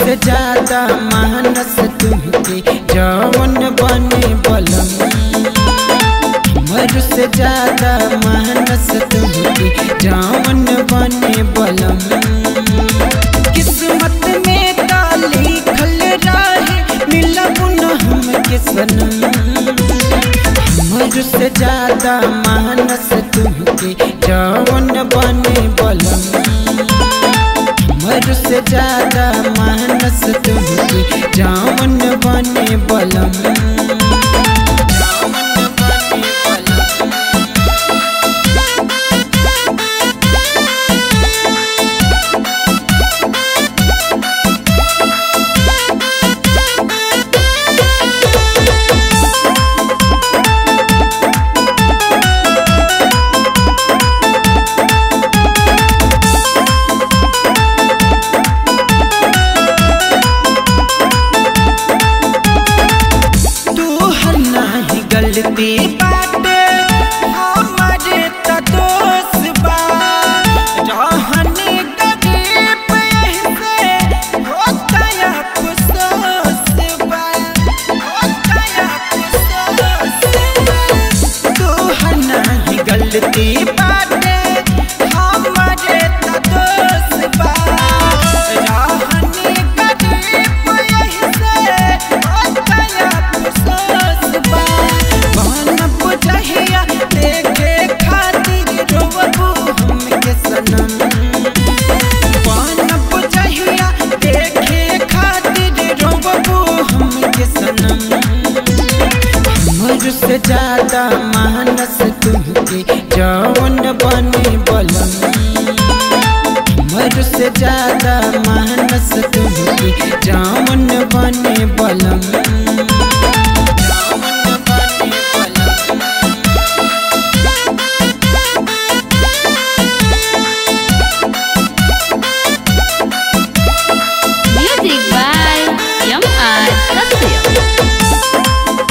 से ज्यादा मानस तुमके जवन बने बलम हमर से ज्यादा मानस तुमके जवन बने बलम किस्मत में का लिखल रहे मिलब न हमके सनम हमर से ज्यादा मानस तुमके जवन बने बलम हमर से ज्यादा मानस तुमके जवन बने बलम जवन बने बलम तू हर नाही गलती बाटे हमारे त दोष बा रहनी गरीब ऐसे होता या अफसोस बा होता या अफसोस बा तू हर नाही गलती बाटे हमारे त दोष बा रहनी गरीब ऐसे होता या अफसोस बा बनब जहिया देखे खातिर रोबू हमके सनम बनब जहिया देखे खातिर रोबू हमके सनम हमर से ज्यादा मानस तुमके जवन बने बलम हमर से ज्यादा मानस तुमके जवन बने बलम जवन बने बलम Music by M.R. Satya.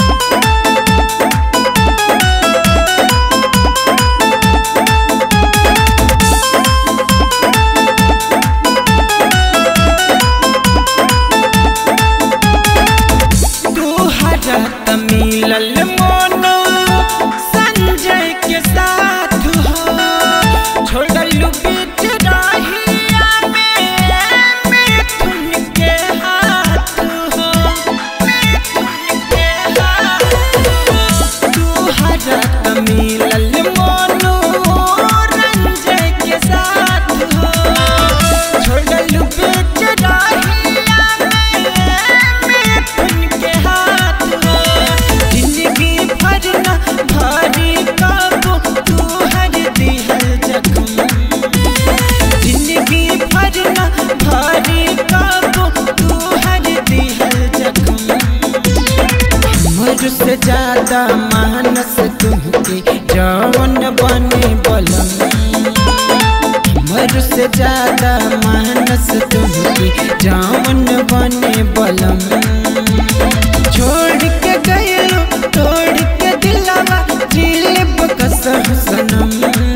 तू हरत मिलल मोनो संजय के साथ हो छोड़लू बीच राहिया में मिथुन के हाथ हो मिथुन के हाथ हो तू हरत मिलल मोनो रंजय के साथ हो छोड़लू बीच राहिया में मिथुन के हाथ हो जिंदगी भर न भारी काबू तू हर दिहल जख्म जिंदगी भर न भारी काबू तू हर दिहल जख्म हमर से ज्यादा मानस तुमके जवन बने बलम हमर से ज्यादा मानस तुमके जवन बने बलम छोड़ के गयो तोड़ के दिलावा जिलब कसम सनम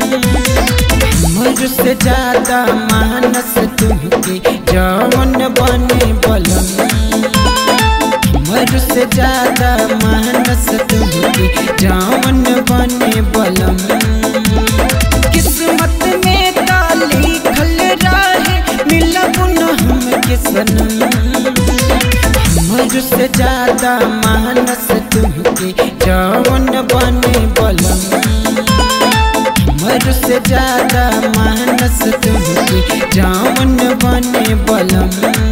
हमर से ज्यादा मानस तुमके जवन बने बलम हमर से ज्यादा मानस तुमके जवन बने बलम किस्मत में का लिखल रहे मिलब न हमके सनम हमर से ज्यादा मानस तुमके जवन बने बलम हमर से ज्यादा मानस तुमके जवन बने बलम